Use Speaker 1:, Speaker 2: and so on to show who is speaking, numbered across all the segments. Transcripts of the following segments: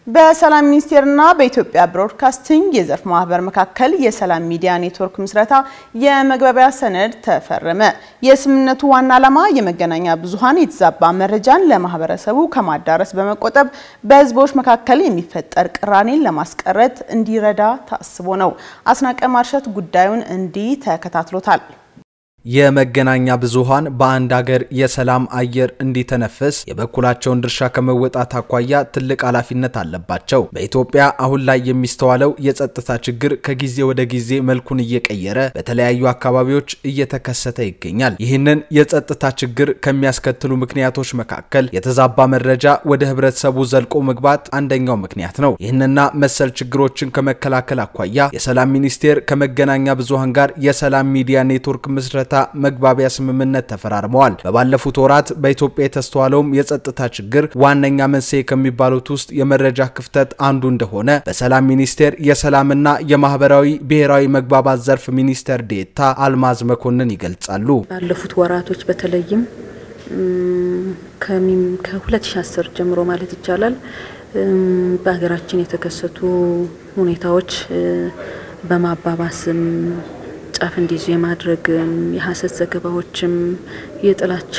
Speaker 1: በሰላም ሚኒስቴርና በኢትዮጵያ ብሮድካስቲንግ የዘርፍ ማህበር መካከል የሰላም ሚዲያ ኔትወርክ ምስረታ የመግባቢያ ሰነድ ተፈረመ። የስምምነቱ ዋና ዓላማ የመገናኛ ብዙኃን የተዛባ መረጃን ለማህበረሰቡ ከማዳረስ በመቆጠብ በህዝቦች መካከል የሚፈጠር ቅራኔን ለማስቀረት እንዲረዳ ታስቦ ነው። አስናቀ ማርሸት ጉዳዩን እንዲህ ተከታትሎታል።
Speaker 2: የመገናኛ ብዙኃን በአንድ ሀገር የሰላም አየር እንዲተነፍስ የበኩላቸውን ድርሻ ከመወጣት አኳያ ትልቅ ኃላፊነት አለባቸው። በኢትዮጵያ አሁን ላይ የሚስተዋለው የጸጥታ ችግር ከጊዜ ወደ ጊዜ መልኩን እየቀየረ በተለያዩ አካባቢዎች እየተከሰተ ይገኛል። ይህንን የጸጥታ ችግር ከሚያስከትሉ ምክንያቶች መካከል የተዛባ መረጃ ወደ ህብረተሰቡ ዘልቆ መግባት አንደኛው ምክንያት ነው። ይህንና መሰል ችግሮችን ከመከላከል አኳያ የሰላም ሚኒስቴር ከመገናኛ ብዙኃን ጋር የሰላም ሚዲያ ኔትወርክ ምስረታ መግባቢያ ስምምነት ተፈራርመዋል። በባለፉት ወራት በኢትዮጵያ የተስተዋለውም የጸጥታ ችግር ዋነኛ መንስኤ ከሚባሉት ውስጥ የመረጃ ክፍተት አንዱ እንደሆነ በሰላም ሚኒስቴር የሰላምና የማህበራዊ ብሔራዊ መግባባት ዘርፍ ሚኒስትር ዴኤታ አልማዝ መኮንን ይገልጻሉ።
Speaker 3: ባለፉት ወራቶች በተለይም ከ2010 ጀምሮ ማለት ይቻላል በሀገራችን የተከሰቱ ሁኔታዎች በማባባስም ጫፍ እንዲይዙ የማድረግም የሀሰት ዘገባዎችም የጥላቻ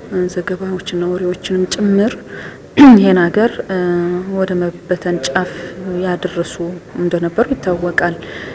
Speaker 3: ዘገባዎችና ወሬዎችንም ጭምር ይህን ሀገር ወደ መበተን ጫፍ ያደረሱ እንደነበሩ ይታወቃል።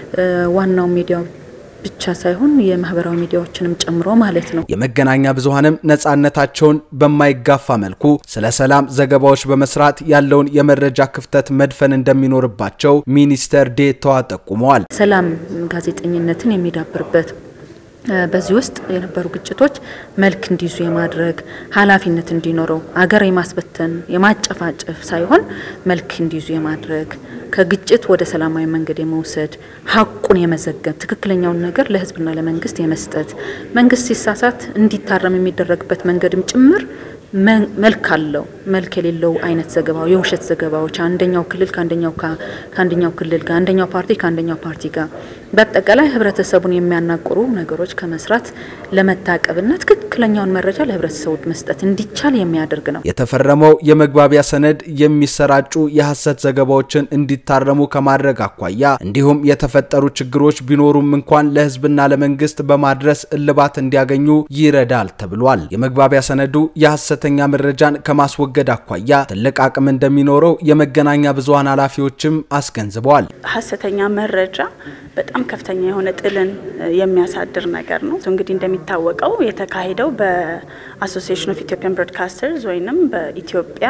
Speaker 3: ዋናው ሚዲያው ብቻ ሳይሆን የማህበራዊ ሚዲያዎችንም ጨምሮ ማለት ነው።
Speaker 2: የመገናኛ ብዙኃንም ነጻነታቸውን በማይጋፋ መልኩ ስለ ሰላም ዘገባዎች በመስራት ያለውን የመረጃ ክፍተት መድፈን እንደሚኖርባቸው ሚኒስተር ዴኤታዋ ጠቁመዋል።
Speaker 3: ሰላም ጋዜጠኝነትን የሚዳብርበት በዚህ ውስጥ የነበሩ ግጭቶች መልክ እንዲይዙ የማድረግ ኃላፊነት እንዲኖረው አገር የማስበተን የማጨፋጨፍ ሳይሆን መልክ እንዲይዙ የማድረግ ከግጭት ወደ ሰላማዊ መንገድ የመውሰድ ሀቁን የመዘገብ ትክክለኛውን ነገር ለሕዝብና ለመንግስት የመስጠት መንግስት ሲሳሳት እንዲታረም የሚደረግበት መንገድም ጭምር መልክ አለው። መልክ የሌለው አይነት ዘገባ የውሸት ዘገባዎች አንደኛው ክልል ከአንደኛው ከአንደኛው ክልል ጋር አንደኛው ፓርቲ ከአንደኛው ፓርቲ ጋር በአጠቃላይ ህብረተሰቡን የሚያናቁሩ ነገሮች ከመስራት ለመታቀብና ትክክለኛውን መረጃ ለህብረተሰቡ መስጠት እንዲቻል የሚያደርግ ነው።
Speaker 2: የተፈረመው የመግባቢያ ሰነድ የሚሰራጩ የሐሰት ዘገባዎችን እንዲታረሙ ከማድረግ አኳያ እንዲሁም የተፈጠሩ ችግሮች ቢኖሩም እንኳን ለህዝብና ለመንግስት በማድረስ እልባት እንዲያገኙ ይረዳል ተብሏል። የመግባቢያ ሰነዱ የሐሰተኛ መረጃን ከማስወገድ አኳያ ትልቅ አቅም እንደሚኖረው የመገናኛ ብዙኃን ኃላፊዎችም አስገንዝበዋል።
Speaker 4: ሐሰተኛ መረጃ በጣም ከፍተኛ የሆነ ጥልን የሚያሳድር ነገር ነው። እንግዲህ እንደሚታወቀው የተካሄደው በአሶሲዬሽን ኦፍ ኢትዮጵያን ብሮድካስተርስ ወይንም በኢትዮጵያ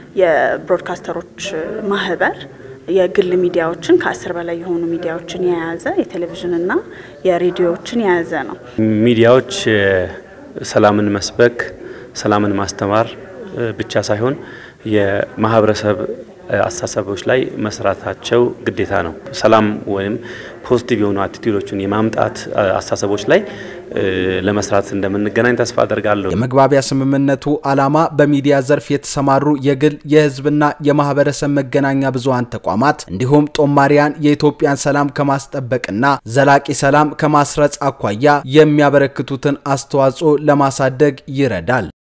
Speaker 4: የብሮድካስተሮች ማህበር የግል ሚዲያዎችን ከአስር በላይ የሆኑ ሚዲያዎችን የያዘ የቴሌቪዥንና የሬዲዮዎችን የያዘ ነው።
Speaker 5: ሚዲያዎች ሰላምን መስበክ፣ ሰላምን ማስተማር ብቻ ሳይሆን የማህበረሰብ አስተሳሰቦች ላይ መስራታቸው ግዴታ ነው። ሰላም ወይም ፖዚቲቭ የሆኑ አቲቲዩዶችን የማምጣት አስተሳሰቦች ላይ ለመስራት እንደምንገናኝ ተስፋ አደርጋለሁ።
Speaker 2: የመግባቢያ ስምምነቱ ዓላማ በሚዲያ ዘርፍ የተሰማሩ የግል የህዝብና የማህበረሰብ መገናኛ ብዙኃን ተቋማት እንዲሁም ጦማሪያን የኢትዮጵያን ሰላም ከማስጠበቅና ዘላቂ ሰላም ከማስረጽ አኳያ የሚያበረክቱትን አስተዋጽኦ ለማሳደግ ይረዳል።